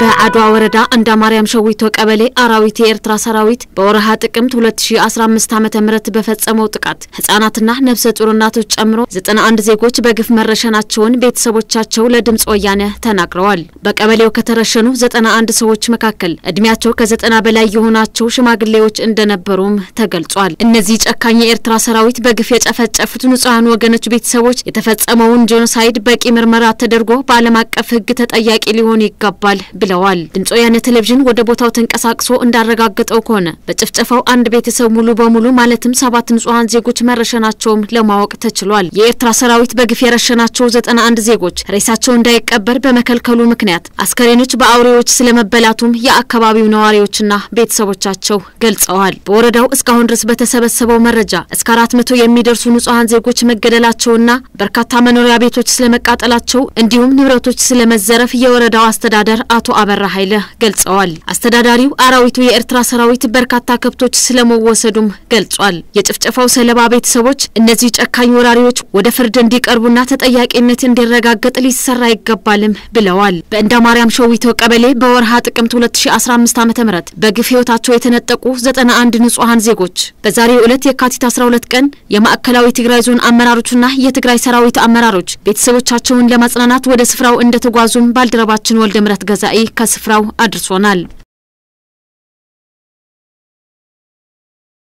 በአድዋ ወረዳ እንዳ ማርያም ሸዊቶ ቀበሌ አራዊት የኤርትራ ሰራዊት በወረሃ ጥቅምት 2015 ዓ ም በፈጸመው ጥቃት ህጻናትና ነፍሰ ጡር እናቶች ጨምሮ 91 ዜጎች በግፍ መረሸናቸውን ቤተሰቦቻቸው ለድምፅ ወያነ ተናግረዋል። በቀበሌው ከተረሸኑ 91 ሰዎች መካከል እድሜያቸው ከ90 በላይ የሆናቸው ሽማግሌዎች እንደነበሩም ተገልጿል። እነዚህ ጨካኝ የኤርትራ ሰራዊት በግፍ የጨፈጨፉት ንጹሐን ወገኖች ቤተሰቦች የተፈጸመውን ጄኖሳይድ በቂ ምርመራ ተደርጎ በዓለም አቀፍ ህግ ተጠያቂ ሊሆኑ ይገባል ብለዋል። ድምፅ ወያነ ቴሌቪዥን ወደ ቦታው ተንቀሳቅሶ እንዳረጋገጠው ከሆነ በጭፍጨፋው አንድ ቤተሰብ ሙሉ በሙሉ ማለትም ሰባት ንጹሐን ዜጎች መረሸናቸውም ለማወቅ ተችሏል። የኤርትራ ሰራዊት በግፍ የረሸናቸው ዘጠና አንድ ዜጎች ሬሳቸው እንዳይቀበር በመከልከሉ ምክንያት አስከሬኖች በአውሬዎች ስለመበላቱም የአካባቢው ነዋሪዎችና ቤተሰቦቻቸው ገልጸዋል። በወረዳው እስካሁን ድረስ በተሰበሰበው መረጃ እስከ አራት መቶ የሚደርሱ ንጹሐን ዜጎች መገደላቸውና በርካታ መኖሪያ ቤቶች ስለመቃጠላቸው እንዲሁም ንብረቶች ስለመዘረፍ የወረዳው አስተዳደር አቶ አበራ ኃይለ ገልጸዋል። አስተዳዳሪው አራዊቱ የኤርትራ ሰራዊት በርካታ ከብቶች ስለመወሰዱም ገልጿል። የጭፍጨፋው ሰለባ ቤተሰቦች እነዚህ ጨካኝ ወራሪዎች ወደ ፍርድ እንዲቀርቡና ተጠያቂነት እንዲረጋገጥ ሊሰራ ይገባልም ብለዋል። በእንዳ ማርያም ሸዊቶ ቀበሌ በወርሃ ጥቅምት 2015 ዓ ም በግፍ ህይወታቸው የተነጠቁ 91 ንጹሐን ዜጎች በዛሬው ዕለት የካቲት 12 ቀን የማዕከላዊ ትግራይ ዞን አመራሮችና የትግራይ ሰራዊት አመራሮች ቤተሰቦቻቸውን ለማጽናናት ወደ ስፍራው እንደተጓዙም ባልደረባችን ወልደ ምረት ገዛኢ ከስፍራው አድርሶናል።